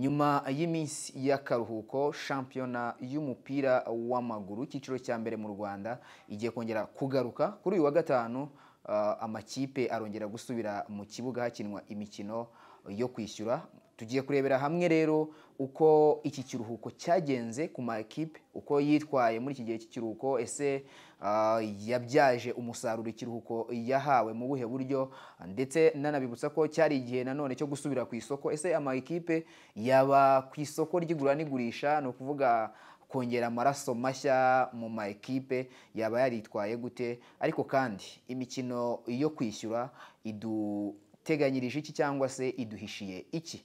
nyuma y'iminsi y'akaruhuko shampiyona y'umupira w'amaguru icyiciro cya mbere mu rwanda igiye kongera kugaruka kuri uyu wa gatanu ah, amakipe arongera gusubira mu kibuga hakinwa imikino yo kwishyura tugiye kurebera hamwe rero uko iki kiruhuko cyagenze ku makipe uko yitwaye muri iki gihe cy'ikiruhuko ese ah, yabyaje umusaruro ikiruhuko yahawe mu buhe buryo ndetse nanabibutsa ko cyari igihe nanone cyo gusubira ku isoko ese amakipe yaba ku isoko ry'igura n'igurisha ni ukuvuga kongera amaraso mashya mu ma ekipe yaba yaritwaye gute ariko kandi imikino yo kwishyura iduteganyirije iki cyangwa se iduhishiye iki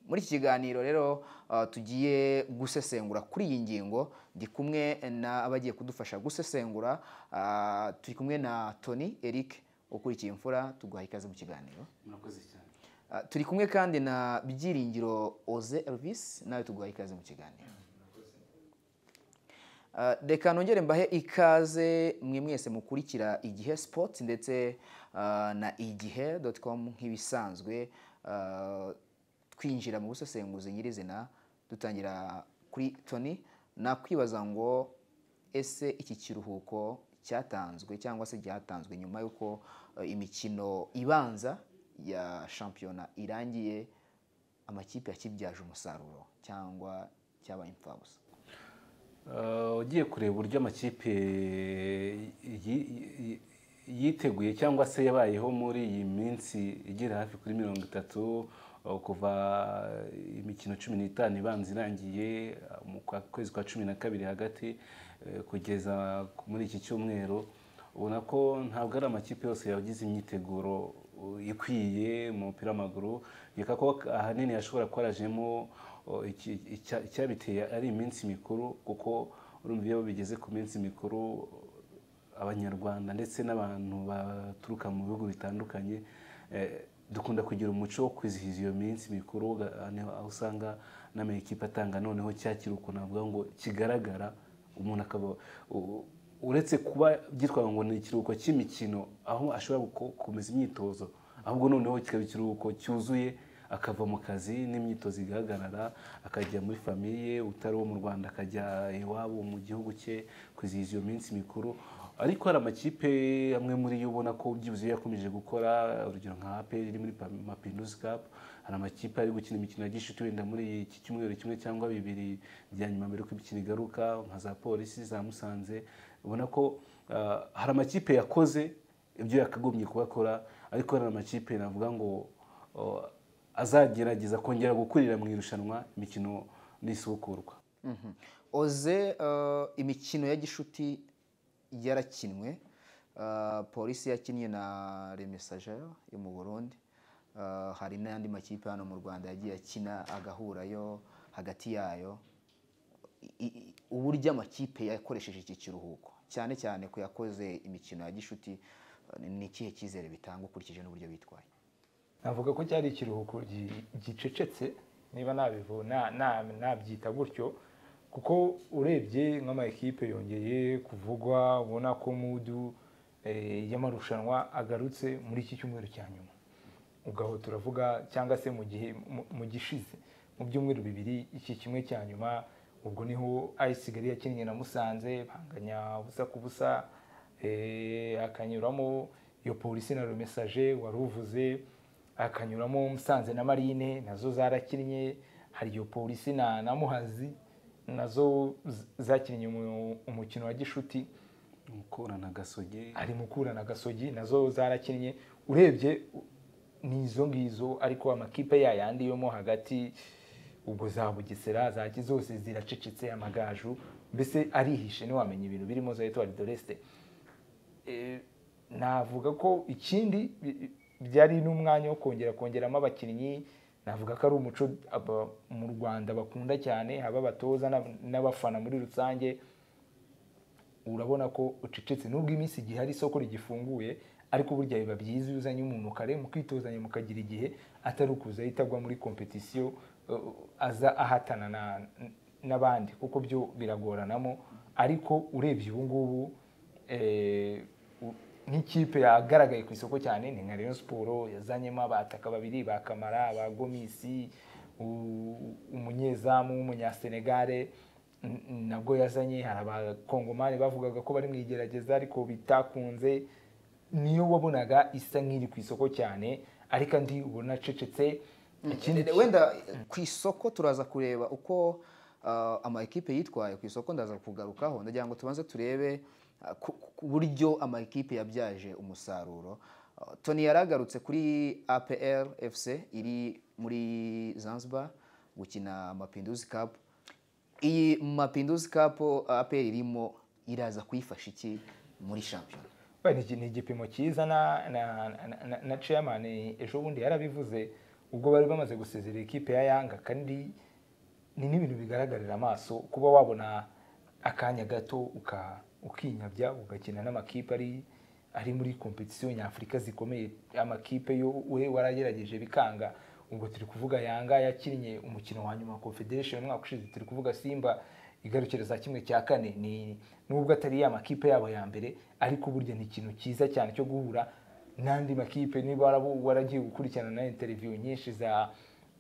muri iki kiganiro rero ah, tugiye gusesengura kuri iyi ngingo ndi kumwe n'abagiye kudufasha gusesengura ah, turi kumwe na tony eric ukurikiye imfura tuguha ikaze mu kiganiro murakoze cyane Ah, turi kumwe kandi na byiringiro oze elvis nawe tuguha ikaze mu kiganiro Ah, reka nongere mbahe ikaze mwe mwese mukurikira igihe sports ndetse ah, na igihe com nk'ibisanzwe Ah, twinjira mu busesenguzi nyirizina dutangira kuri tony nakwibaza ngo ese iki kiruhuko cyatanzwe cyangwa se cyatanzwe nyuma y'uko eh, imikino ibanza ya shampiyona irangiye amakipe yakibyaje umusaruro cyangwa cyabaye imfabusa Eh, ugiye kureba uburyo amakipe yi- yi- yiteguye cyangwa se yabayeho muri iyi minsi igera hafi kuri mirongo itatu eh, kuva imikino cumi n'itanu ibanza irangiye eh, mu kwa- kwezi kwa cumi na kabiri hagati eh, kugeza muri iki cyumweru ubona ko ntabwo ari amakipe yose yagize imyiteguro uh, ikwiye mu mupira w'amaguru reka ko ahanini yashobora kuba yarajemo uh, iki- icya- icyabiteye ari iminsi mikuru kuko urumva iyo bigeze ku minsi mikuru uh, abanyarwanda ndetse n'abantu baturuka mu bihugu bitandukanye eh, dukunda kugira umuco wo kwizihiza iyo minsi mikuru uga- aho usanga n'amakipe atanga noneho cya kiruhuko navuga ngo kigaragara umuntu akaba u- uretse kuba byitwaga ngo ni ikiruhuko cy'imikino aho ashobora guko- gukomeza imyitozo ahubwo noneho kikaba ikiruhuko cyuzuye akava mu kazi n'imyitozo igahagarara akajya muri famiye utari uwo mu rwanda akajya iwabo mu gihugu cye kwizihiza iyo minsi mikuru ariko hari amakipe amwe muri yo ubona ko byibuze yakomeje gukora urugero nka APR iri muri Pa- Mapinduzi Cup hari amakipe ari gukina imikino ya gishuti wenda muri iki cyumweru kimwe cyangwa bibiri bya nyuma mbere ko imikino igaruka nka za polisi za Musanze ubona ko ah, hari amakipe yakoze ibyo yakagombye kubakora ariko hari amakipe navuga ngo oh, azagerageza kongera gukurira mu irushanwa imikino n'isubukurwa Mhm. oze eh, imikino ya gishuti yarakinwe Eh, polisi yakinnye na remesagere yo mu burundi Eh, hari n'andi makipe hano mu rwanda yagiye akina agahurayo hagati yayo I- i- uburyo amakipe yakoresheje iki kiruhuko cyane cyane ku yakoze imikino ya gishuti eh, ni ikihe cyizere bitanga ukurikije n'uburyo bitwaye navuga ko cyari ikiruhuko gi- gicecetse niba nabivu- na- na- nabyita gutyo kuko urebye nk'amakipe yongeye kuvugwa ubona ko mudu eh, y'amarushanwa agarutse muri iki cyumweru cya nyuma ugaho turavuga cyangwa se mu gihe mu- mu gishize mu byumweru bibiri iki kimwe cya nyuma ubwo niho ayisi kigali yakinnye na musanze banganya ubusa ku busa eh, hakanyuramo iyo polisi na rumesaje wari uvuze hakanyuramo musanze na marine nazo zarakinnye hari iyo polisi na na muhazi nazo z- zakinnye umu- umukino wa gishuti gukorana gasoge ari mukura na gasogi nazo zarakinnye urebye u- ni izo ngizo ariko amakipe ya yandi yomo hagati ubwo za bugesera za Ki- zose ziracecetse amagaju mbese arihishe ntiwamenya ibintu birimo za etuwari doreste Eh, navuga ko ikindi bi- byari n'umwanya wo kongera kongeramo abakinnyi navuga ko ari umuco aba- mu rwanda bakunda cyane haba abatoza n'ab- n'abafana muri rusange urabona ko ucecetse nubwo iminsi igihe hari isoko rigifunguye ariko burya biba byiza iyo uzanye umuntu kare mukitozanya mukagira igihe atari ukuza ahita agwa muri kompetisiyo eh, aza ahatana na- n'abandi kuko byo biragoranamo ariko urebye ubu ngubu eh, u- nk'ikipe yagaragaye ku isoko cyane ni nka Rayon Sport yazanyemo abataka babiri ba Kamara ba Gomisi u- umunyezamu w'umunyasenegare n- n- nabwo yazanye hari abakongomani bavugaga ko bari mu igerageza ariko bitakunze niyo wabonaga isa nk'iri ku isoko cyane ariko andi ubona acecetse ikindi Ikindi- wenda ku isoko turaza kureba uko ah, ama ekipe yitwaye ku isoko ndaza kugarukaho ndagira ngo tubanze turebe ah, ku ku buryo ama ekipe yabyaje umusaruro Ah, Tony yaragarutse kuri APR FC iri muri Zanzibar gukina Mapinduzi Cup iyi Mapinduzi Cup ah, APR irimo iraza kuyifasha iki muri shampiyona Ba, ni iki- ni igipimo cyiza na na na- na- na chairman ejo bundi yarabivuze ubwo bari bamaze gusezerera ikipe ya yanga kandi ni n'ibintu bigaragarira amaso kuba wabona akanya gato uka- ukinyabya ugakina n'amakipe ari ari muri kompetisiyo nyafurika zikomeye amakipe yo we waragerageje bikanga ubwo turi kuvuga yanga yakinnye umukino wa nyuma wa confederation umwaka ushize turi kuvuga simba igarukira za kimwe cya kane ni nubwo atari ya makipe yabo ya mbere ariko burya ni ikintu cyiza cyane cyo guhura n'andi makipe niba warabu- waragiye gukurikirana na interview nyinshi za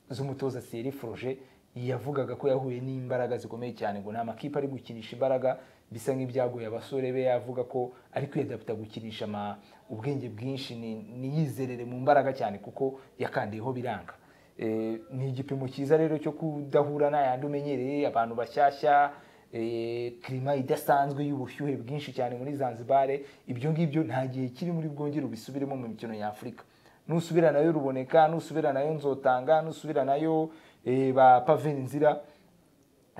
z'umutoza Thierry Froger yavugaga ko yahuye n'imbaraga zikomeye cyane ngo ni amakipe ari gukinisha imbaraga bisa nk'ibyaguye abasore be yavuga ko ari kwiyadapta gukinisha ama ubwenge bwinshi ni- niyizerere mu mbaraga cyane kuko yakandiyeho biranga Eh, ni igipimo cyiza rero cyo kudahura n'ayandi umenyereye abantu bashyashya eh, klima idasanzwe y'ubushyuhe bwinshi cyane muri zanzibar ibyo ngibyo nta gihe kiri muri bwongere ubisubiremo mu mikino nyafurika nusubira nayo ruboneka nusubira nayo nzotanga nusubira nayo eh, ba paveni nzira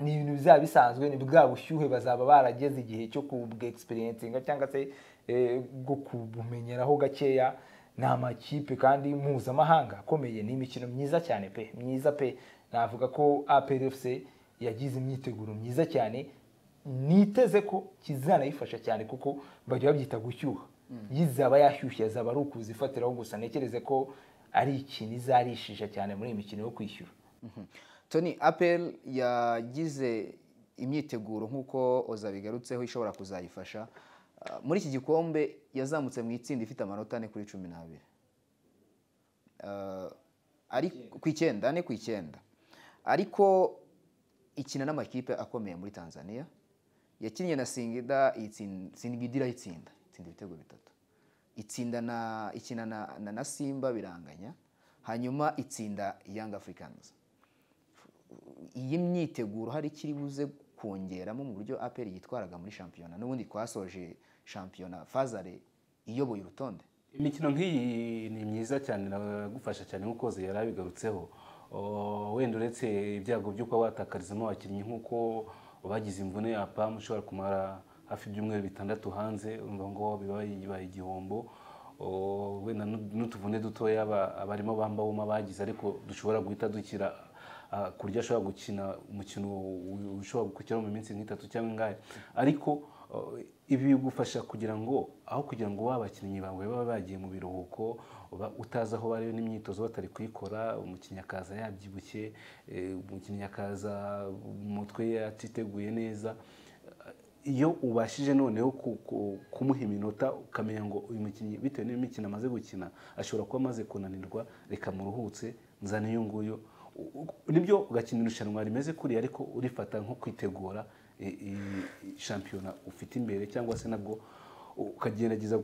ni ibintu bizaba bisanzwe ni bwa bushyuhe bazaba barageze igihe cyo kubwexperiencinga cyangwa se eh, bwo kubumenyeraho gakeya ni amakipe kandi mpuzamahanga akomeye ni imikino myiza cyane pe myiza pe navuga ko APRFC yagize imyiteguro myiza cyane niteze ko kizanayifasha cyane kuko bajya babyita gushyuha yizaba yashyushye azaba ari ukuzifatiraho gusa ntekereze ko ari ikintu izarishisha cyane muri iyi mikino yo kwishyura Mhm. Tony Apple yagize imyiteguro nk'uko Oza bigarutseho ishobora kuzayifasha Ah, muri iki gikombe yazamutse mu itsinda ifite amanota ane kuri cumi n'abiri Ah, ari ku icyenda ane ku icyenda ariko ikina n'amakipe akomeye muri Tanzania yakinnye na Singida itsin- Singida irayitsinda itsinda ibitego bitatu itsinda na ikina na, na, na Simba biranganya hanyuma itsinda Young Africans iyi myiteguro hari ikiri buze kongeramo mu buryo APR yitwaraga muri shampiyona n'ubundi twasoje shampiyona Fazare iyoboye urutonde imikino nk'iyi ni myiza cyane iragufasha cyane nk'uko Zee yari abigarutseho O, wenda uretse ibyago byo kuba watakarizamo abakinnyi nk'uko bagize imvune ya pamu ushobora kumara hafi ibyumweru bitandatu hanze urumva ngo biba bibaye igihombo O, wenda n'u- n'utuvune dutoya aba- abarimo bambawuma bagize ariko dushobora guhita dukira ah, ku buryo ashobora gukina umukino u- ushobora gukurikiraho mu minsi nk'itatu cyangwa ingahe ariko oh, ibi bigufasha kugira ngo aho kugira ngo ba bakinnyi bawe baba bagiye mu biruhuko ba- utazi aho bari n'imyitozo batari kuyikora umukinnyi akaza yabyibushye eh, umukinnyi akaza mu mutwe atiteguye neza iyo ubashije noneho ku- ku- kumuha iminota ukamenya ngo uyu mukinnyi bitewe n'imikino amaze gukina ashobora kuba amaze kunanirwa reka muruhutse nzane uyu nguyu U- u- nibyo ugakina irushanwa rimeze kuriya ariko urifata nko kwitegura i- i- i- shampiyona ufite imbere cyangwa se nabwo ukagerageza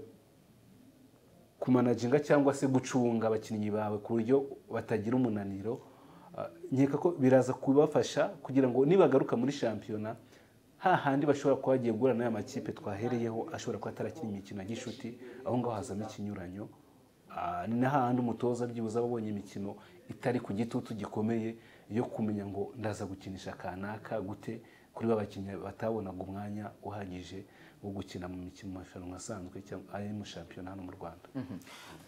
kumanaginga cyangwa se gucunga abakinnyi bawe ku buryo batagira umunaniro Ah, nkeka ko biraza kubafasha kugira ngo nibagaruka muri shampiyona hahandi bashobora kuba bagiye guhura n'aya makipe twahereyeho ashobora kuba atarakinnye imikino ya gishuti aho ngaho hazamo ikinyuranyo Ah, ni n'ahandi umutoza byibuze aba abonye imikino itari ku gitutu gikomeye yo kumenya ngo ndaza gukinisha kanaka gute kuri ba bakinnyi batabonaga umwanya uhagije wo gukina mu mikino mu marushanwa asanzwe cyangwa ari mu shampiyona hano mu rwanda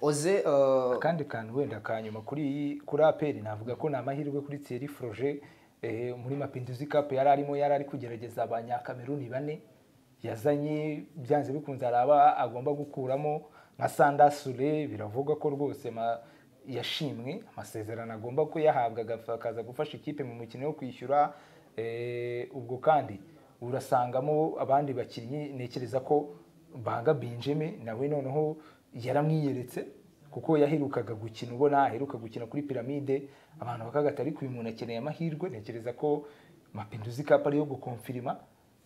Oze uh, akandi kantu wenda ka nyuma kuri iyi- kuri aperi navuga ko ni amahirwe kuri Thierry Froger eh, muri Mapinduzi Cup yari arimo yari ari kugerageza abanyakameruni bane yazanye byanze bikunze araba agomba gukuramo nka Sanda Sule biravuga ko rwose ma- yashimwe amasezerano agomba kuyahabwa agafa- akaza gufasha ikipe mu mukino wo kwishyura eh, ubwo kandi urasangamo abandi bakinnyi ntekereza ko mbanga benjamin nawe noneho yaramwiyeretse kuko yaherukaga gukina ubona aheruka gukina kuri piramide abantu bakagata ariko uyu muntu akeneye amahirwe ntekereza ko mapinduzi kapu ari yo gukonfirima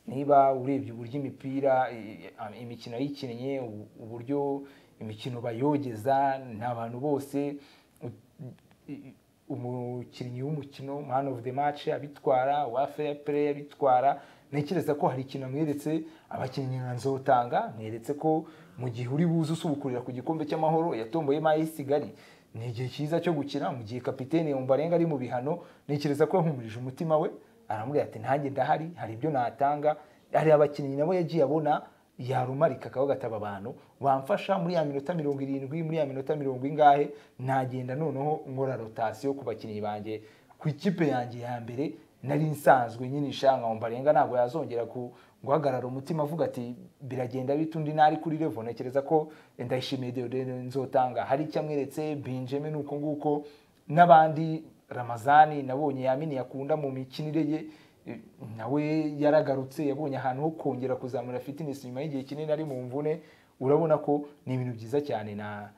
niba urebye uburyo imipira i- i- imikino yayikinnye ubu- uburyo imikino bayogeza ni abantu bose u- i- umukinnyi w'umukino man of the match abitwara uwa fair play abitwara ntekereza ko hari ikintu amweretse abakinnyi nka nzotanga mweretse ko mu gihe uri buze usubukurira ku gikombe cy'amahoro yatomboyemo ay'isigari ni igihe cyiza cyo gukina mu gihe kapitene yumvarenga ari mu bihano ntekereza ko yahumurije umutima we aramubwira ati ntange ndahari hari ibyo natanga hari abakinnyi nabo yagiye abona yarumarika akaba gataba abantu bamfasha muri ya minota mirongo irindwi muri ya minota mirongo ingahe nagenda noneho nkora rotasiyo ku bakinnyi banjye ku ikipe yanjye ya mbere nari nsanzwe nyine ishanga mbarenga ntabwo yazongera ku- guhagarara umutima avuga ati biragenda bite undi nari kuri revo ntekereza ko ndayishimiye Deodore nzotanga hari icyo amweretse benjamin uko nguko n'abandi ramazani nabonye yamini yakunda mu mikinire ye eh, nawe yaragarutse yabonye ahantu ho kongera kuzamura fitness nyuma y'igihe kinini ari mu mvune urabona ko ni ibintu byiza cyane na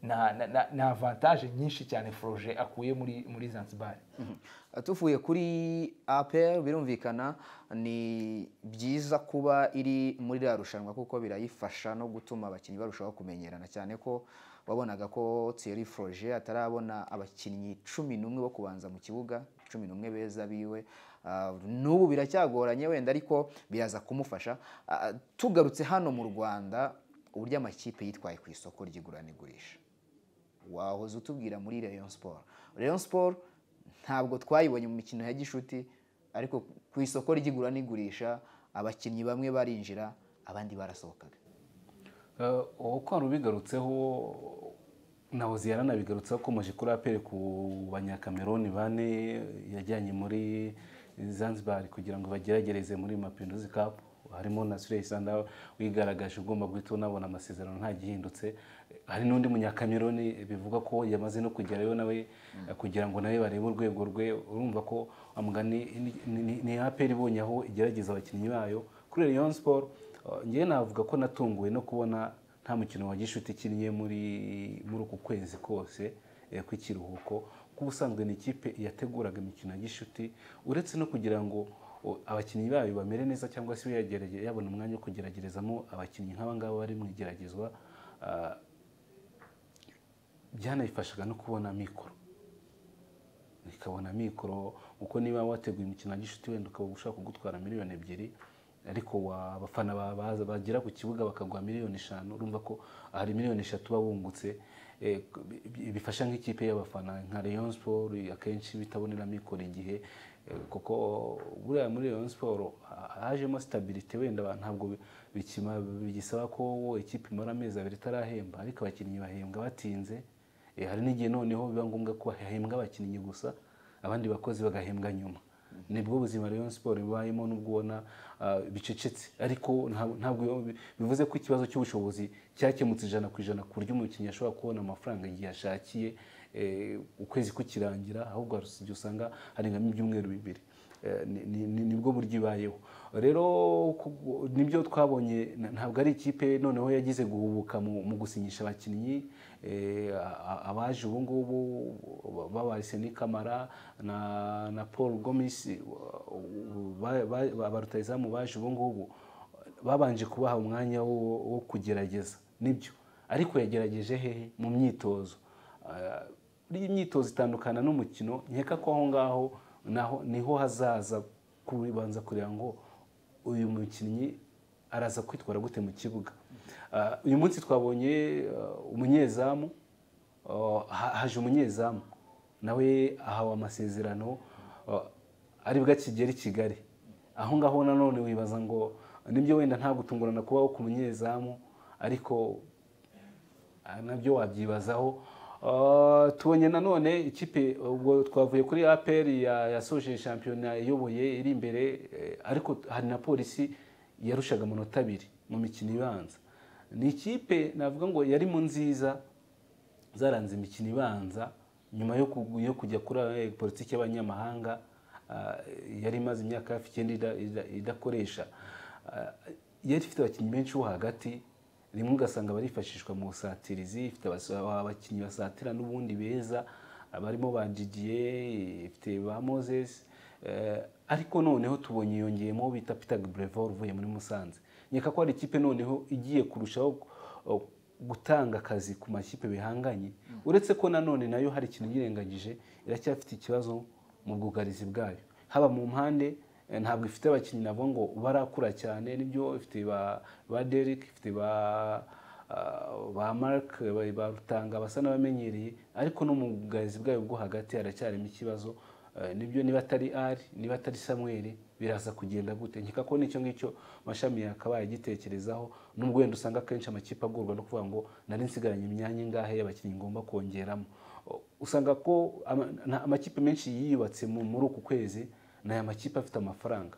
na na- na- na avantage nyinshi cyane Froje akuye muri muri Zanzibar tuvuye kuri APR birumvikana ni byiza kuba iri muri ririya rushanwa kuko birayifasha no gutuma abakinnyi barushaho kumenyerana cyane ko wabonaga ko Thierry Froger atarabona abakinnyi cumi n'umwe bo kubanza mu kibuga cumi n'umwe beza biwe Ah, n'ubu biracyagoranye wenda ariko biraza kumufasha Ah, tugarutse hano mu Rwanda uburyo amakipe yitwaye ku isoko ry'igura n'igurisha wahoze utubwira muri Rayon Sport Rayon Sport ntabwo twayibonye mu mikino ya gishuti ariko ku isoko ry'igura n'igurisha abakinnyi bamwe barinjira abandi barasohokaga Eh, uwo kwari ubigarutseho na Hoziana nabigarutseho akomeje kuri apere ku banyakameroni bane yajyanye muri Zanzibar kugira ngo bageragereze muri Mapinduzi Cup harimo na Suleyi Sanda wigaragaje ugomba guhita unabona amasezerano ntagihindutse hari n'undi munyakameroni bivuga ko yamaze no kugerayo nawe eh, kugira ngo nawe barebe urwego rwe urumva ko amugani ni- ni- ni aperi ibonye aho igerageza abakinnyi bayo kuri Rayon Sport ngewe navuga ko natunguwe no kubona nta mukino wa gishuti ikinnye muri muri uku kwezi kose eh, kw'ikiruhuko kuko ubusanzwe ni ikipe yateguraga imikino ya gishuti uretse no kugira ngo o, abakinnyi bayo bamere neza cyangwa se yagerege- yabona umwanya wo kugeragerezamo abakinnyi nk'aba ngaba bari mu igeragezwa ah, byanayifashaga no kubona mikoro ikabona mikoro kuko niba wateguye umukino wa gishuti wenda ukaba ushaka kugutwara miliyoni ebyiri ariko wa- abafana ba- baza bagera ku kibuga bakaguha miliyoni eshanu urumva ko hari miliyoni eshatu uba wungutse Eh, bi- bi- bifasha nk'ikipe y'abafana nka Rayon Sport akenshi bitabonera mikoro igihe Eh, kuko buriya muri Rayon Sport ha- hajemo stabilité wenda ba- ntabwo bi- bikima- bigisaba ko ikipe imara amezi abiri itarahemba ariko abakinnyi bahembwa batinze Eh, hari n'igihe noneho biba ngombwa ko hahembwa abakinnyi gusa abandi bakozi bagahembwa nyuma nibwo buzima Rayon Sport ibayemo n'ubwo ubona ah, bicecetse ariko nta- ntabwo biba- bivuze ko ikibazo cy'ubushobozi cyakemutse ijana ku ijana ku buryo umukinnyi ashobora kubona amafaranga igihe ashakiye eh, ukwezi kukirangira ahubwo hari igihe usanga harengamo ibyumweru bibiri Eh, ni- ni- ni- nibwo buryo ibayeho rero ku- nibyo twabonye na- ntabwo ari ikipe noneho yagize guhubuka mu mu gusinyisha abakinnyi eh, a- a- abaje ubu ngubu babarise n'ikamara na na paul gomis ba rutayizamu baje ubu ngubu babanje kubaha umwanya wo wo kugerageza nibyo ariko yagerageje hehe mu myitozo Ah, buriya imyitozo itandukana n'umukino nkeka ko aho ngaho naho niho hazaza kubanza kureba ngo uyu mukinnyi araza kwitwara gute mu kibuga Ah, uyu munsi twabonye ah, umunyezamu ah, ha- haje umunyezamu nawe ahawe amasezerano ah, aribwo akigera i kigali aho ngaho nanone wibaza ngo nibyo wenda nta gutungurana kubaho ku munyezamu ariko Ah, nabyo wabyibazaho Ah, tubonye nanone ikipe ubwo twavuye kuri APR ya- yasoje shampiyona iyoboye iri imbere eh, ariko hari na polisi yarushaga amanota abiri mu mikino ibanza ni ikipe navuga ngo yari mu nziza zaranze imikino ibanza nyuma yo ku- yo kujya kuri eh, politiki y'abanyamahanga ah, yari imaze imyaka hafi icyenda ida- ida- idakoresha Ah, yari ifite abakinnyi benshi bo hagati rimwe ugasanga barifashishwa mu busatirizi ifite abas- abakinnyi basatira n'ubundi beza abarimo ba Didier ifite ba Moses eh, ariko noneho tubonye yongeyemo uwo bita Peter Brevor uvuye muri Musanze nyeka ko hari ikipe noneho igiye kurushaho eh, gutanga akazi ku makipe bihanganye uretse ko nanone nayo hari ikintu yirengagije iracyafite ikibazo mu bwugarizi bwayo haba mu mpande eh, ntabwo ifite abakinnyi nabo ngo barakura cyane nibyo ifite ba ba Derek ifite ba ah, ba Mark ba- ba Rutanga basa n'abamenyereye ariko no mu bwugarizi bwayo bwo hagati haracyarimo ikibazo Eh, nibyo niba atari ari niba atari samweri biraza kugenda gute nkeka ko n'icyo ngicyo mashami yakabaye agitekerezaho nubwo wenda usanga akenshi amakipe agorwa no kuvuga ngo nari nsigaranye imyanya ingahe y'abakinnyi ngomba kongeramo O- usanga ko ama- nta- amakipe menshi yiyubatse mu- muri uku kwezi ni aya makipe afite amafaranga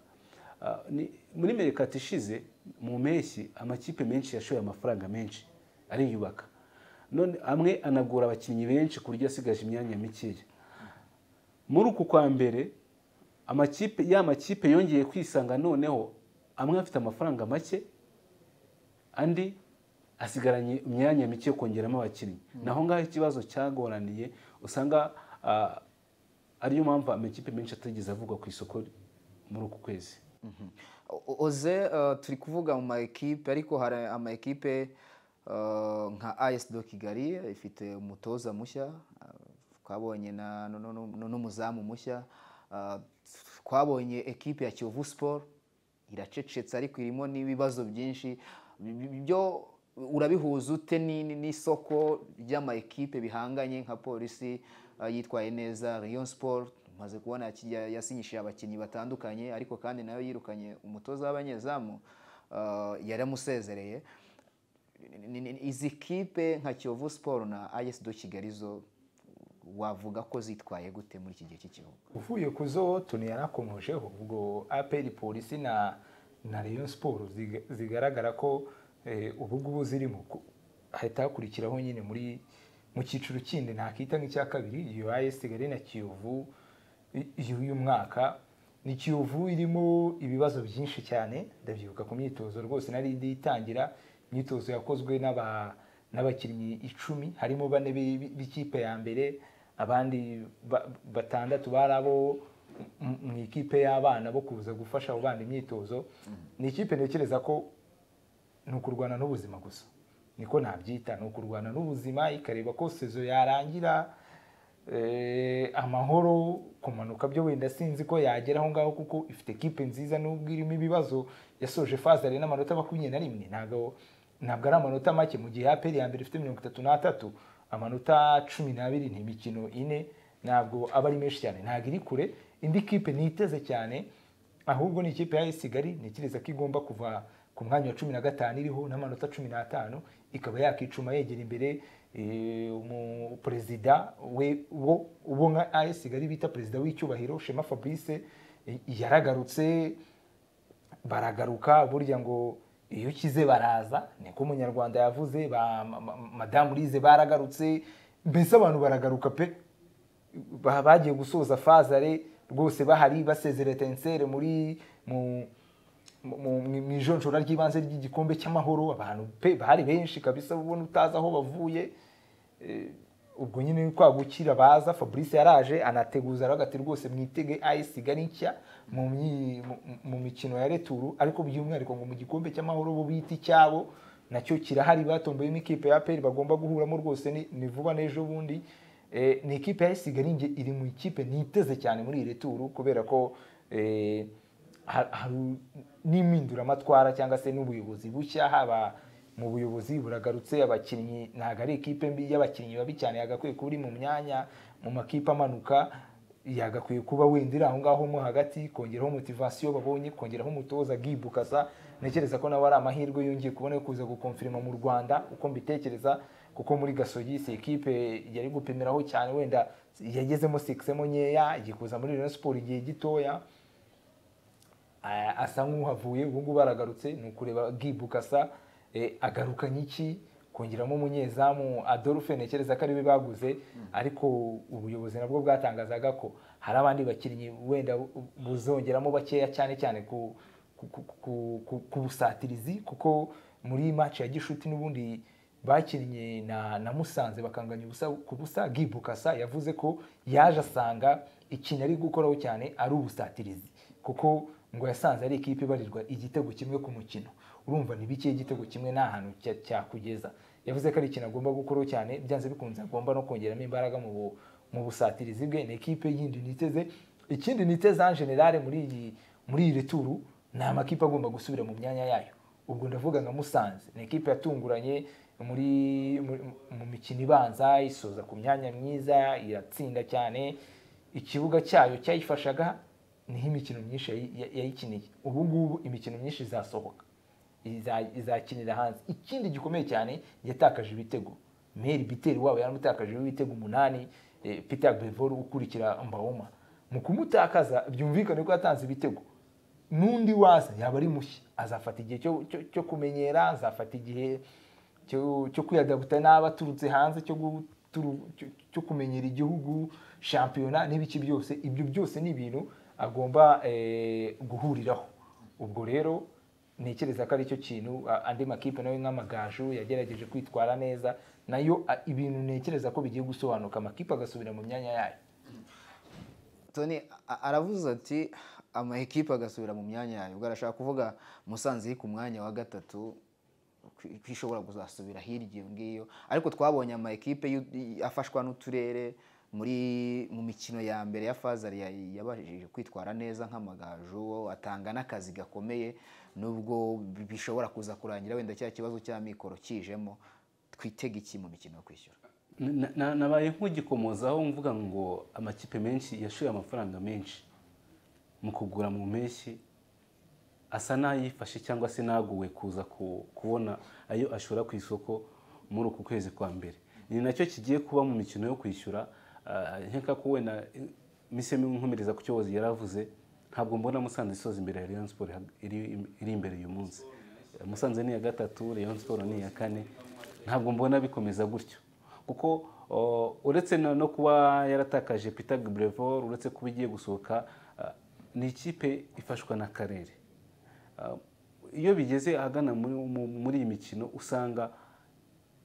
Ah, ni- muri merekati ishize mu mpeshyi amakipe menshi yashoye amafaranga menshi ariyubaka none amwe anagura abakinnyi benshi ku buryo asigaje imyanya mikeya muri uku kwa mbere amakipe ya makipe yongeye kwisanga noneho amwe afite amafaranga make andi asigaranye imyanya mike yo kongeramo abakinnyi naho ngaho ikibazo cyagoraniye usanga ah, ariyo mpamvu amakipe menshi atigeze avugwa ku isoko muri uku kwezi Mhm. O- Oze eh, turi kuvuga mu maekipe ariko hari amaekipe eh, nka AS do Kigali ifite umutoza mushya eh, twabonye na- nu- nu- nu- n'umuzamu mushya eh, twabonye ekipe ya Kiyovu Sport iracecetse ariko irimo n'ibibazo byinshi Bi- bi- byo urabihuza ute ni- ni- n'isoko ry'amaekipe bihanganye nka polisi eh, yitwaye neza Rayon Sport maze kubona yaki- ya- yasinyishije abakinnyi batandukanye ariko kandi nayo yirukanye umutoza w'abanyezamu eh, yaramusezereye Ni- ni- ni- izi kipe nka Kiyovu Sport na AS do Kigali zo wavuga ko zitwaye gute muri iki gihe cy'ikiruhuko uvuye ku zo tuni yarakomojeho ubwo aperi polisi na na Rayon siporo zigaragara ko eh, ubu ngubu zirimo ku- hahita hakurikiraho nyine muri mu cyiciro kindi ntakita nk'icya kabiri iyo ayesi kigali na kiyovu i- y'uyu mwaka ni kiyovu irimo ibibazo byinshi cyane ndabyibuka ku myitozo rwose nari nditangira imyitozo yakozwe n'aba n'abakinnyi icumi harimo bane bi- bi- b'ikipe ya mbere abandi ba- batandatu bari abo m- mu ikipe y'abana bo kuza gufasha abo bana imyitozo ni ikipe ntekereza ko ni ukurwana n'ubuzima gusa niko nabyita ni ukurwana n'ubuzima ikareba ko sezo yarangira eh, amahoro kumanuka byo wenda sinzi ko yagera aho ngaho kuko ifite ekipe nziza nubwo irimo ibibazo yasoje faze ari n'amanota makumyabiri na rimwe ntabwo ntabwo ari amanota make mu gihe aperi ya mbere ifite mirongo itatu n'atatu amanota cumi n'abiri ni imikino ine ntabwo aba ari menshi cyane ntabwo iri kure indi kipe ntiteze cyane ahubwo ni ikipe ya AS Kigali ntekereza ko igomba kuva ku mwanya wa cumi na gatanu iriho n'amanota cumi n'atanu ikaba yakicuma yegera imbere eh, umuperezida we wo uwo nka AS Kigali bita perezida w'icyubahiro Shema Fabrice eh, yaragarutse baragaruka burya ngo iyo ukize baraza niko umunyarwanda yavuze ba ma- ma- madamu Urize baragarutse mbese abantu baragaruka pe ba- bagiye gusoza fazare rwose bahari basezera tensere muri mu mu- mu- mu ijonjora ry'ibanze ry'igikombe cy'amahoro abantu pe bahari benshi kabisa ubona utazi aho bavuye Eh, ubwo nyine kwa gukira baza fabrice yaraje anateguza aravuga ati rwose mwitege ayisi kigali nshya mu myi- mu- mu mikino ya returu ariko by'umwihariko ngo mu gikombe cy'amahoro bo bita icyabo nacyo kirahari batomboyemo ikipe ya peri bagomba guhuramo rwose ni- ni vuba n'ejo bundi Eh, ni ikipe ya ayisi kigali nge- iri mu ikipe niteze cyane muri iyi returu kubera ko eh, ha- hari n'impinduramatwara cyangwa se n'ubuyobozi bushya haba mu buyobozi buragarutse abakinnyi ntabwo ari ikipe mbi y'abakinnyi babi cyane yagakwiye kuba iri mu myanya mu makipe amanuka yagakwiye kuba wenda iri aho ngaho mo hagati kongeraho motivasiyo babonye kongeraho umutoza gibukasa ntekereza ko nawe ari amahirwe yongeye kubona yo kuza gukomfirima mu rwanda uko mbitekereza kuko muri gasogi si ikipe yari gupimiraho cyane wenda yagezemo sikisemo nkeya igiye kuza muri Rayon siporo igihe gitoya Ah, asa nk'uhavuye ubu ngubu aragarutse ni ukureba gibukasa agaruka nyiki kongeramo umunyezamu adolphe ntekereza ko ariwe baguze ariko ubuyobozi nabwo bwatangazaga ko hari abandi bakinnyi wenda bu- buzongeramo bakeya cyane cyane ku ku- ku- ku- ku- ku busatirizi kuko muri match ya gishuti n'ubundi bakinnye na na musanze bakanganya ubusa ku busa gibukasa yavuze ko yaje asanga ikintu ari gukoraho cyane ari ubusatirizi kuko ngo yasanze ari ikipe ibarirwa igitego kimwe ku mukino urumva ni bike igitego kimwe nta hantu cya- cyakugeza yavuze ko ari ikintu agomba gukoraho cyane byanze bikunze agomba no kongeramo imbaraga mu bu- mu busatirizi bwe ni ikipe yindi niteze ikindi niteze en general muri iyi muri iri turu ni amakipe agomba gusubira mu myanya yayo ubwo ndavuga nka musanze ni ikipe yatunguranye muri muri- mu mikino ibanza isoza ku myanya myiza iratsinda cyane ikibuga cyayo cyayifashaga niho imikino myinshi yayi- ya- yayikiniye ubu ngubu imikino myinshi izasohoka iza- izakinira hanze ikindi gikomeye cyane yatakaje ibitego meri biteri wabo yaramutakajeho ibitego umunani eh, peter bevor ukurikira mbaoma mu kumutakaza byumvikane ko yatanze ibitego n'undi waza yaba ari mushya azafata igihe cyo, cyo, cyo kumenyera azafata igihe cyo, cyo kwiyadabuta n'aba aturutse hanze cyo, guturu- cyo, cyo kumenyera igihugu shampiyona n'ibiki byose ibyo byose ni ibintu agomba eh, guhuriraho ubwo rero ntekereza ko aricyo kintu a- andi makipe nawe nk'amagaju yagerageje kwitwara neza nayo a- ibintu ntekereza ko bigiye gusobanuka amakipe agasubira mu myanya yayo Tony a- aravuze ati ama ekipe agasubira mu myanya yayo ubwo arashaka kuvuga musanze iri ku mwanya wa gatatu ko- ko ishobora kuzasubira hirya iyo ngiyo ariko twabonye ama ekipe y'u- i- afashwa n'uturere muri mu mikino ya mbere ya fazar ya- yabashije kwitwara neza nk'amagaju atanga n'akazi gakomeye nubwo bishobora kuza kurangira wenda cya kibazo cy'amikoro kijemo twitege iki mu mikino yo kwishyura Na- na- nabaye nk'ugikomozaho mvuga ngo amakipe menshi yashoye amafaranga menshi mu kugura mu mpeshyi asa n'ayifashe cyangwa se naguwe kuza ku- kubona ayo ashora ku isoko muri uku kwezi kwa mbere ni nacyo kigiye kuba mu mikino yo kwishyura ah, nkeka ko wenda eh, mise nkomereza ku cyobozi yaravuze ntabwo mbona musanze isoza imbere ya Rayon Sport hag- iri iri imbere uyu munsi musanze ni iya gatatu Rayon Sport ni iya kane ntabwo mbona bikomeza gutyo kuko o, uretse no no kuba yaratakaje Peter Brevor uretse kuba igiye gusohoka ah, ni ikipe ifashwa n'akarere Ah, iyo bigeze ahagana muri- mu- muri iyi mikino usanga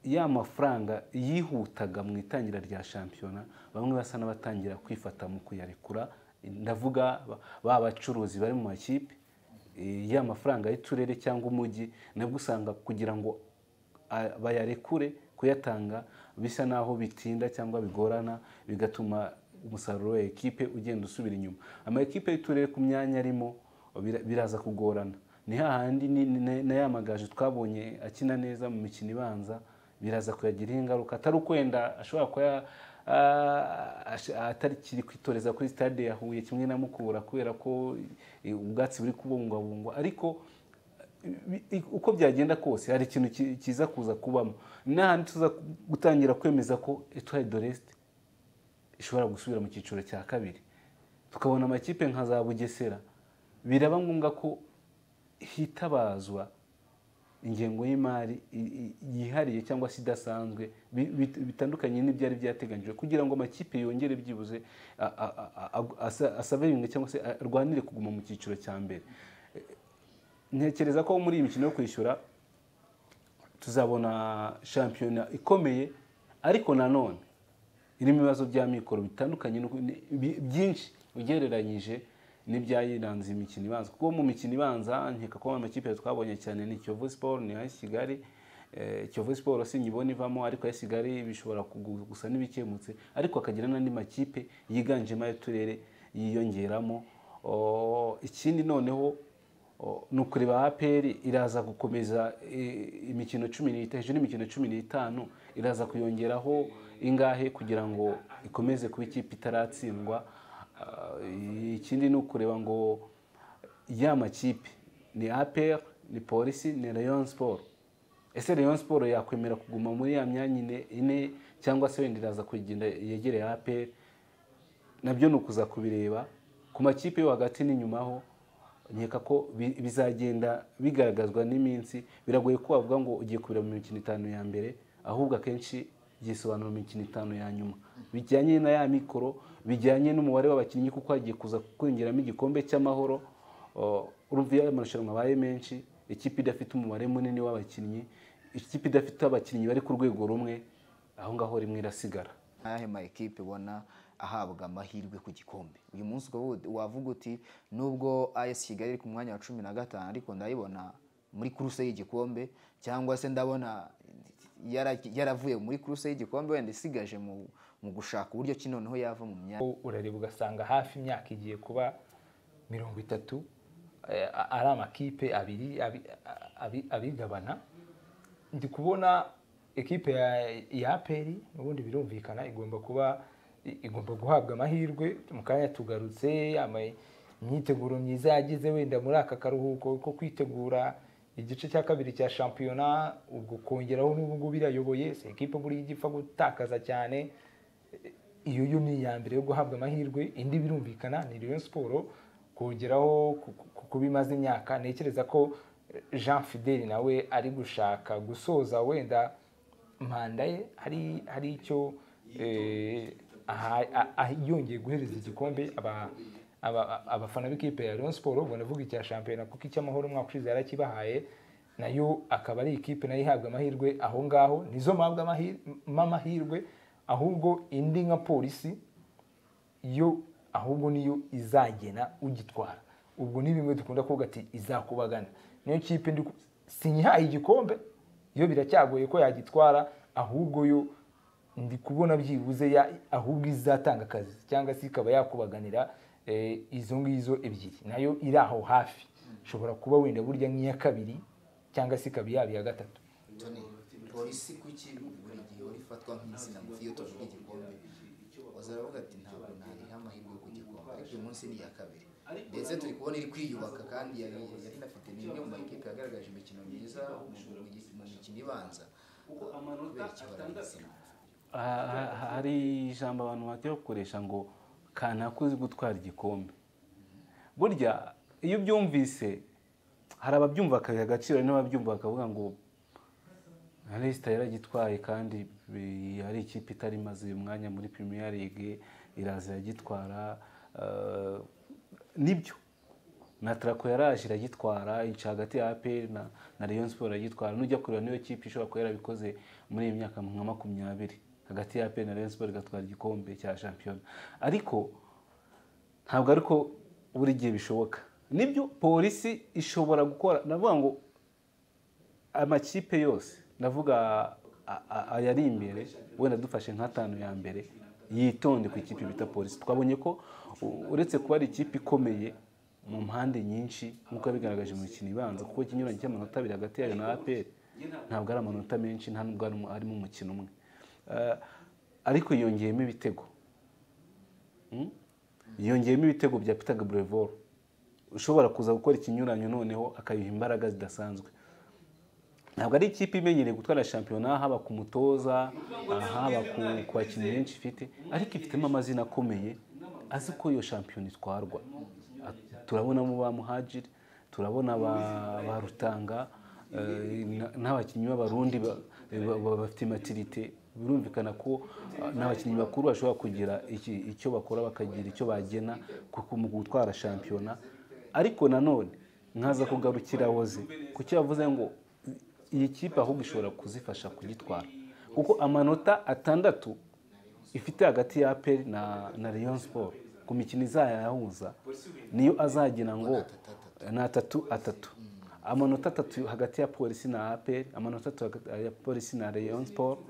ya mafaranga yihutaga mu itangira rya shampiyona bamwe basa n'abatangira kwifata mu kuyarekura ndavuga ba- ba bacuruzi bari mu makipe eh, ya mafaranga y'uturere cyangwa umujyi nabwo usanga kugira ngo a- bayarekure kuyatanga bisa n'aho bitinda cyangwa bigorana bigatuma umusaruro wa ekipe ugenda usubira inyuma ama ekipe y'uturere ku myanya arimo bira- biraza kugorana ni hahandi ni- ni- na- na ya magaju twabonye akina neza mu mikino ibanza biraza kuyagiraho ingaruka atari ukwenda ashobora kuba ya- ah, ash- atakiri kwitoreza kuri stade ya Huye kimwe na Mukura kubera ko eh, ubwatsi buri kubungwabungwa ariko bi- i- uko byagenda kose hari ikintu ki- kiza kuza kubamo n'ahandi tuza gutangira kwemeza ko Etoile de Reste ishobora gusubira mu cyiciro cya kabiri tukabona amakipe nka za bugesera biraba ngombwa ko hitabazwa ingengo y'imari i- i- yihariye cyangwa se idasanzwe bi- bit- bitandukanye n'ibyari byateganyijwe kugira ngo amakipe yongere byibuze a- a- a- a- asa- asaviringe cyangwa se arwanire kuguma mu cyiciro cya mbere ntekereza ko muri iyi mikino yo kwishyura tuzabona shampiyona ikomeye ariko nanone irimo ibibazo bya mikoro bitandukanye n'uko- ni- bi- byinshi ugereranyije n'ibyayiranze imikino ibanza kuko mu mikino ibanza nkeka ko amakipe twabonye cyane ni Kiyovu Sport ni AS Kigali Eh, Kiyovu Sport sinyibona ivamo ariko AS Kigali bishobora kugu- gusa n'ibikemutse ariko akagira n'andi makipe yiganjemo ay'uturere yiyongeramo Oh, ikindi noneho O, ni ukureba APR iraza gukomeza eh, imikino cumi n'itanu hejuru y'imikino cumi n'itanu iraza kuyongeraho ingahe kugira ngo ikomeze kuba ikipe itaratsindwa Ah, ikindi ni ukureba ngo ya makipe ni APR ni polisi ni Rayon Sport ese Rayon Sport yakwemera kuguma muri ya myanya ine- ine cyangwa se wenda iraza kugenda yegereye APR nabyo ni ukuza kubireba ku makipe yo hagati n'inyumaho nkeka ko bi- bizagenda bigaragazwa n'iminsi biragoye ko wavuga ngo ugiye kubira mu mikino itanu ya mbere ahubwo akenshi byisobanura mu mikino itanu ya nyuma bijyanye na ya mikoro bijyanye n'umubare w'abakinnyi kuko hagiye kuza kwinjiramo igikombe cy'amahoro o, urumva iyo amarushanwa abaye menshi ikipe idafite umubare munini w'abakinnyi ikipe idafite abakinnyi bari ku rwego rumwe aho ngaho rimwe irasigara ayahe ma ekipe ubona ahabwa amahirwe ku gikombe uyu munsi ukaba wo- wavuga uti nubwo AS Kigali iri ku mwanya wa cumi na gatanu ariko ndayibona muri kuruse y'igikombe cyangwa se ndabona yara- yaravuye muri kuruse y'igikombe wenda isigaje mu, mu gushaka uburyo ki noneho yava mu myanya U- urareba ugasanga hafi imyaka igiye kuba mirongo itatu eh, a- ari amakipe abiri abi- a- abi- abigabana ndi kubona ekipe ya ya aperi n'ubundi birumvikana igomba kuba i- igomba guhabwa amahirwe mu kanya tugarutse ama- imyiteguro myiza yagize wenda muri aka karuhuko ko kwitegura igice cya kabiri cya shampiyona ubwo kongeraho n'ubu ngubu irayoboye si ekipe buriya ijya ipfa gutakaza cyane iyo yo ni iya mbere yo guhabwa amahirwe indi birumvikana ni Rayon Sport kongeraho ku- ku- kuba imaze imyaka ntekereza ko eh, Jean Fidel nawe ari gushaka gusoza wenda manda ye hari hari icyo eh, aha- a- a- yongeye guhereza igikombe aba- aba- abafana b'ikipe ya Rayon Sport ubwo navuga icya shampiyona kuko icy'amahoro umwaka ushize yarakibahaye nayo akaba ari ikipe nayo ihabwa amahirwe aho ngaho nizo mpabwa amahir- mpa amahirwe ahubwo indi nka polisi yo ahubwo niyo izagena ugitwara ubwo ni bimwe dukunda kuvuga ati izakubagana niyo kipe ndi ku- sinyihaye igikombe yo biracyagoye ko yagitwara ahubwo yo ndi kubona byibuze ya ahubwo izatanga akazi cyangwa se ikaba yakubaganira eh, izo ngizo ebyiri nayo iri aho hafi ishobora kuba wenda burya nk'iya kabiri cyangwa se ikaba yaba iya gatatu polisi kuki buri gihe uri ifatwa nk'inzina ngufi iyo tuvuga igikombe wazaravuga ati ntabwo nariha amahirwe yo ku gikombe ariko uyu munsi ni iya kabiri ndetse turi kubona iri kwiyubaka kandi yari yari inafite ni imwe mu makipe yagaragaje imikino myiza mu mu- mu mikino ibanza kubera ikibara gitsina Ha- ha- hari ijambo abantu bajya bakoresha ngo kanaka uzi gutwara igikombe burya iyo ubyumvise hari ababyumva bakabiha agaciro hari n'ababyumva bakavuga ngo nka Leicester yaragitwaye kandi eh, ari ikipe itari imaze uyu mwanya muri Premier League iraza iragitwara eh, nibyo na Traco yaraje iragitwara ica hagati ya APR na, na Rayon Sport iragitwara nujya kureba niyo kipe ishobora kuba yarabikoze muri iyi myaka nka makumyabiri hagati ya APR na Rayon Sport igatwara igikombe cya shampiyona ariko ntabwo ariko buri gihe bishoboka nibyo polisi ishobora gukora navuga ngo amakipe yose ndavuga a- a- ayari imbere wenda dufashe nk'atanu ya mbere yitonde ku ikipe bita polisi twabonye ko u- uretse kuba ari ikipe ikomeye mu mpande nyinshi nk'uko yabigaragaje mu mikino ibanza kuko ikinyuranye cy'amanota abiri hagati yayo na apr ntabwo ari amanota menshi nta nubwo harimo- harimo umukino umwe Eh, ariko yongeyemo ibitego Mm? yongeyemo ibitego bya Peter Gabriel ushobora kuza gukora ikinyuranyo noneho akayiha imbaraga zidasanzwe ntabwo ari ikipe imenyereye gutwara shampiyona haba ku mutoza haba ku ku bakinnyi benshi ifite ariko ifitemo amazina akomeye azi ko iyo shampiyona itwarwa A- turabonamo ba muhajiri turabona ba- ba rutanga eh, na- n'abakinnyi b'abarundi ba- ba- ba- bafite matirite birumvikana ko ah, n'abakinnyi bakuru bashobora kugira iki- icyo bakora bakagira icyo bagena ku- ku- mu gutwara shampiyona ariko nanone nkaza kugarukira woze kuki yavuze ngo iyi kipe ahubwo ishobora kuzifasha kugitwara kuko amanota atandatu ifite hagati ya aperi na, na Rayon Sport ku mikino izayahuza niyo azagina ngo ni atatu atatu amanota atatu hagati ya polisi na aperi amanota atatu hagati ya polisi na Rayon Sport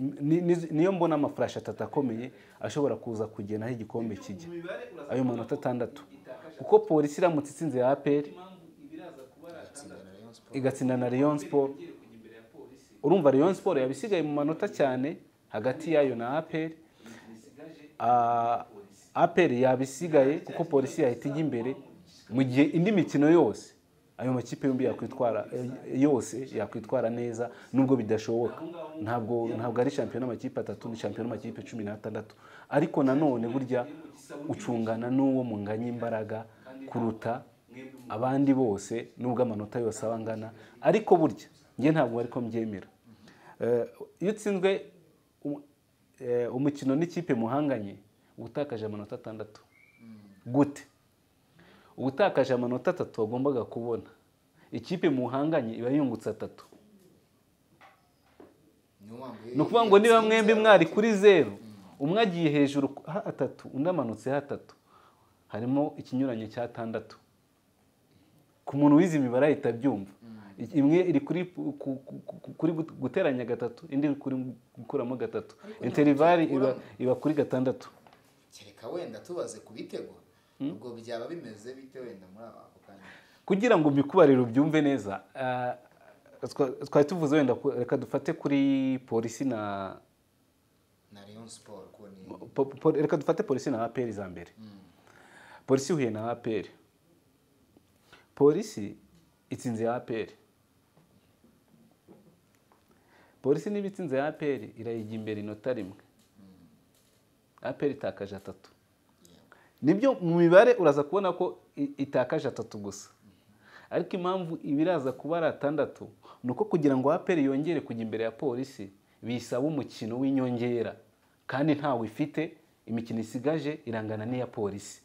ni- ni- niyo mbona amafurashi atatu akomeye ashobora kuza kugena aho igikombe kijya ayo manota atandatu kuko polisi iramutse itsinze ya aperi igatsinda na Rayon Sport urumva Rayon Sport yabisigaye mu manota cyane hagati yayo na APR Ah, APR yabisigaye kuko polisi yahita ijya imbere mu gihe indi mikino yose ayo makipe yombi yakwitwara eh, yose yakwitwara neza nubwo bidashoboka ntabwo ntabwo ari shampiyona amakipe atatu ni shampiyona amakipe cumi n'atandatu ariko nanone burya ucungana n'uwo munganya imbaraga kuruta abandi bose nubwo amanota yose aba angana ariko burya njye ntabwo ariko mbyemera Eh, iyo utsinzwe u- eh, umukino n'ikipe muhanganye uba utakaje amanota atandatu gute ubutakaje amanota atatu wagombaga kubona ikipe muhanganye iba yungutse atatu ni ukuvuga ngo niba mwembi mwari kuri zeru umwe agiye hejuru ha atatu undi amanutse hatatu harimo ikinyuranye cy'atandatu ku muntu wize imibare ahita abyumva imwe iri kuri ku- ku- ku- kuri gut- guteranya gatatu indi iri kuri gukuramo gatatu interivari iba iba kuri gatandatu kereka wenda tubaze ku bitego ubwo byaba bimeze bite wenda muri aba ako kanya kugira ngo mbikubarire ubyumve neza ah, twa- twari tuvuze wenda ku- reka dufate kuri polisi na na leon siporo ko ni po- po- reka dufate polisi na aperi za mbere polisi ihuye na aperi polisi itsinze aperi polisi niba itsinze aperi irayijya imbere inota rimwe aperi itakaje atatu nibyo mu mibare uraza kubona ko i- itakaje atatu gusa ariko impamvu iba iraza kuba ari atandatu ni uko kugira ngo aperi yongere kujya imbere ya polisi bisaba umukino w'inyongera kandi ntawe ifite imikino isigaje irangana n'iya polisi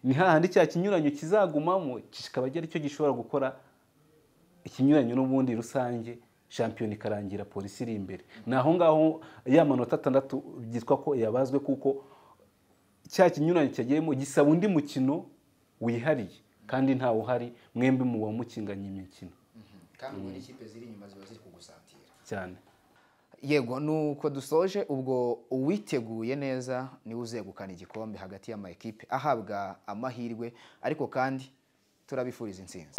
ni hahandi cya kinyuranyo kizagumamo kikaba ari cyo gishobora gukora ikinyuranyo n'ubundi rusange shampiyona ikarangira polisi iri imbere ni aho ngaho ya manota atandatu byitwa ko yabazwe kuko cya kinyuranye cyagiyemo gisaba undi mukino wihariye kandi ntawe uhari mwembi mu wamukinganye imikino kandi ubwo n'ikipe ziri inyuma ziba ziri kugusatira cyane yego nuko dusoje ubwo uwiteguye neza niwe uzegukana igikombe hagati y'ama ekipe ahabwa amahirwe ariko kandi turabifuriza intsinzi